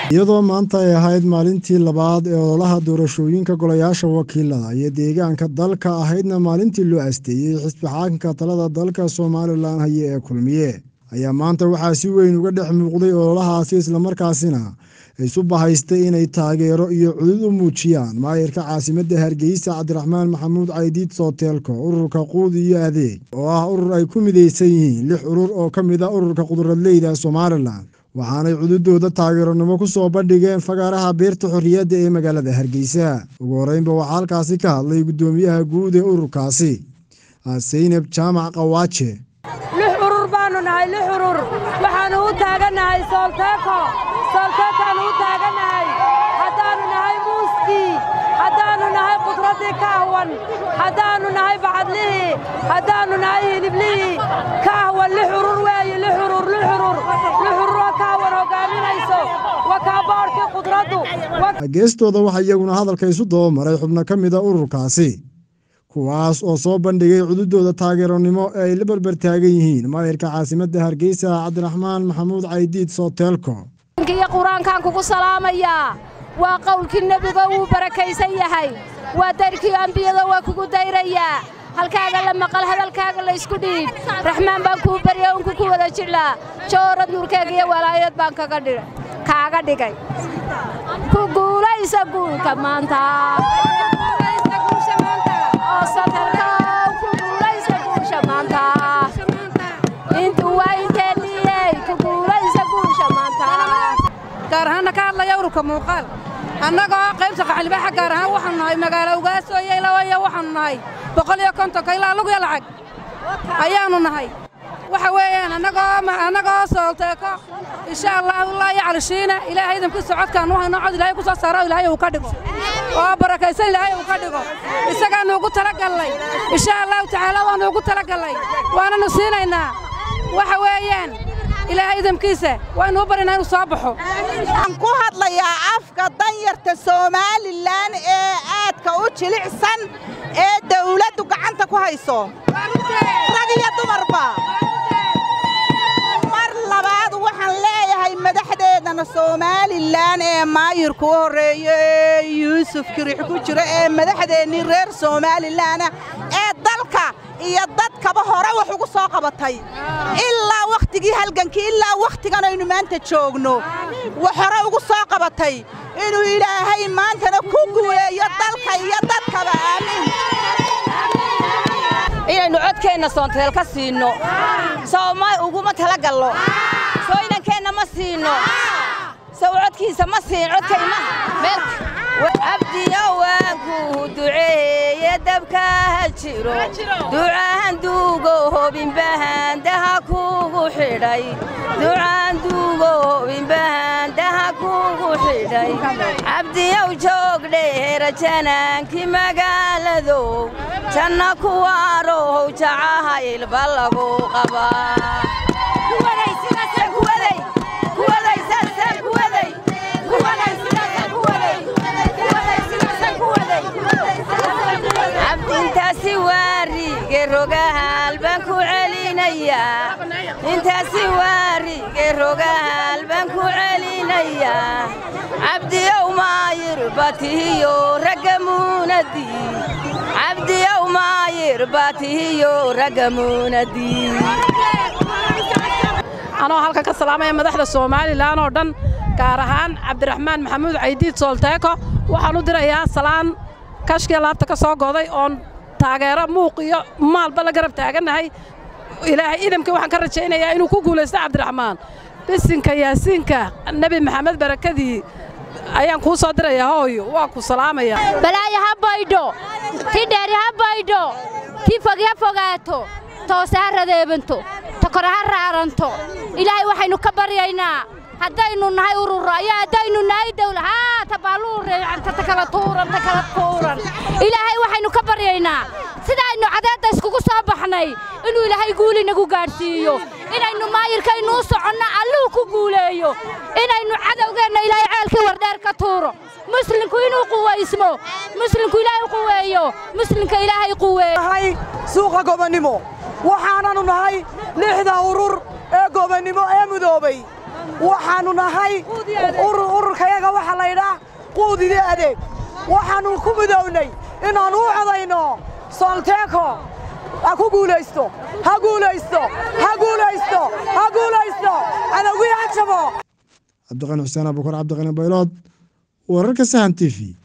iyadoo maanta ay ahayd maalintii labaad ee ololaha doorashooyinka golayaasha wakiilada iyo deegaanka dalka ahaydna maalintii loo asteeyey xisbi xaakinka talada dalka somalilan haye ee kulmiye ayaa maanta waxaa si weyn uga dhex muuqday ololahaasi islamarkaasina isu bahaystay inay taageero iyo cudud u muujiyaan maayirka caasimadda hargeysa cabdiraxmaan maxamuud caydiid sooteelko ururka quud iyo adeeg oo ah urur ay ku midaysan yihiin lix urur oo ka mid a ururka quduradleyda somalilan waxaanay cududooda taageeronimo ku soo bandhigeen fagaaraha beerta xorriyadda ee magaalada hargeysa ugu horeynba waxaa halkaasi ka hadlay guddoomiyaha guud ee ururkaasi seynab jaamac qawaaje lix urur baannu nahay lix urur waxaannu u taagannahay soolteeko soolteekaannu u taagannahay haddaannu nahay muuskii haddaannu nahay qudraddii ka ahwan haddaannu nahay bacadlihii haddaannu nahay hiliblihii ka ahwan lix urur weeye lix urur lix urur lix ururoo ka ahwan hoggaaminayso waa kaa boodhkii qudraddu geestooda waxaa iyaguna hadalka isu dabamaray xubno ka mida ururkaasi kuwaas oo soo bandhigay cududooda taageeronimo ee ay la barbar taagan yihiin maayirka caasimadda hargeysa cabdiraxmaan maxamuud caydiid sooteelko iyo qur-aankaan kugu salaamayaa waa qowlkii nebiga wuu barakaysan yahay waa dayrkii ambiyada waa kugu dayrayaa halkaaga la maqal hadalkaaga laysku dhiib raxmaan baan kuu barya unku ku wada jidhlaa joorad nuurkeega iyo walaayad baan kaaga dhigay ku guulaysa guulka maanta gaar ahaanna ka hadlaya ururka muuqaal annagoo qaybta qaxlibaxa gaar ahaan waxaanu nahay magaalo ugaasooyo ilawaya waxaanu nahay boqol iyo kontonka ilaa lugya lacag ayaannu nahay waxa weeyaan annagoo soolteeko insha allahu laa yaclishiina ilaahay idinku socodkaan u hayno cod ilaahay ku soo saaro ilaahay uu ka dhigo oo barakaysan ilaahay uu ka dhigo isagaannu ugu talagallay insha allahu tacaala waannu ugu talagallay waananu siinaynaa waxa weeyaan ilaahay idamkiisa waynu u baryanaa inuu soo baxo waxaan ku hadlayaa afka danyarta somalilan ee aadka u jilicsan ee dawladdu gacanta ku hayso rag iyo dumarba mar labaad waxaan leeyahay madaxdeedana somalilan ee maayirku u horreeyo ee yuusuf kirix ku jiro ee madaxdeennii reer somalilanna ee dalka iyo dadkaba hore wax ugu soo qabatay ilaa wakhtigii halgankii ilaa wakhtigan aynu maanta joogno wax hore ugu soo qabatay inuu ilaahay maantana ku guuleeyo dalka iyo dadkaba aamiin inaynu codkeenna soonteel ka siinno sooma uguma talagallo soo inankeenna ma siinno sow codkiisa ma siin codkayma cabdiyo waanku duceeye dabka ha jiro ducahan duugo hobinbahandaha kugu xidhay ducahan duugo hobinbahandaha kugu xidhay cabdiyow joogdheera janaankii magaaladow janna kuwaarow jacaha ilba lagu qabaa intaasi waarige rogahaal baan ku celinayaa intaasi waarige rogahaal baan ku celinayaa cabdiyow maayir batihiyo ragga muunadii cabdiyow maayir batihiyo ragga muunadii anoo halkan ka salaamaya madaxda somalilan oo dhan gaar ahaan cabdiraxmaan maxamuud caydiid soolteeko waxaan u dirayaa salaan kashkii laabta ka soo goday oon taageero muuq iyo maalba la garab taagannahay ilaahay idamkii waxaan ka rajaynayaa inuu ku guulaysto cabdiraxmaan bisinka yaasiinka nebi maxamed barakadii ayaan kuu soo dirayaa hooyo waa ku salaamaya balaayo ha baydho ti dheeri ha baydho ti fogi ha fogaato toose ha radeebanto tokore ha raaranto ilaahay waxaynu ka baryaynaa haddaynu nahay urura iyo haddaynu nahay dawla haa tabaaluu reecanta ta kala tuuran ta kala tuuran ilaahay waxaynu ka baryaynaa sidaaynu cadeedda iskugu soo baxnay inuu ilaahay guuli nagu gaadhsiiyo inaynu maayirkaynu u soconno alluhu ku guuleeyo inaynu cadowgeenna ilaahay ceelkii wardheer ka tuuro muslimku inuu quwaysmo muslimku ilaahay quweeyo muslimka ilaahay quweeyo suuqa gobonnimo waxaananu nahay lixda urur ee gobonnimo ee mudoobay waxaannu nahay ururkayaga waxaa laydhaa quudidii adeeg waxaannu ku midownay inaannu u codayno soolteeko ha ku guulaysto ha guulaysto ha guulaysto ha guulaysto cadowgii ha jabo cabdiqani xuseen abukar cabdiqani baylood wararka sahan t v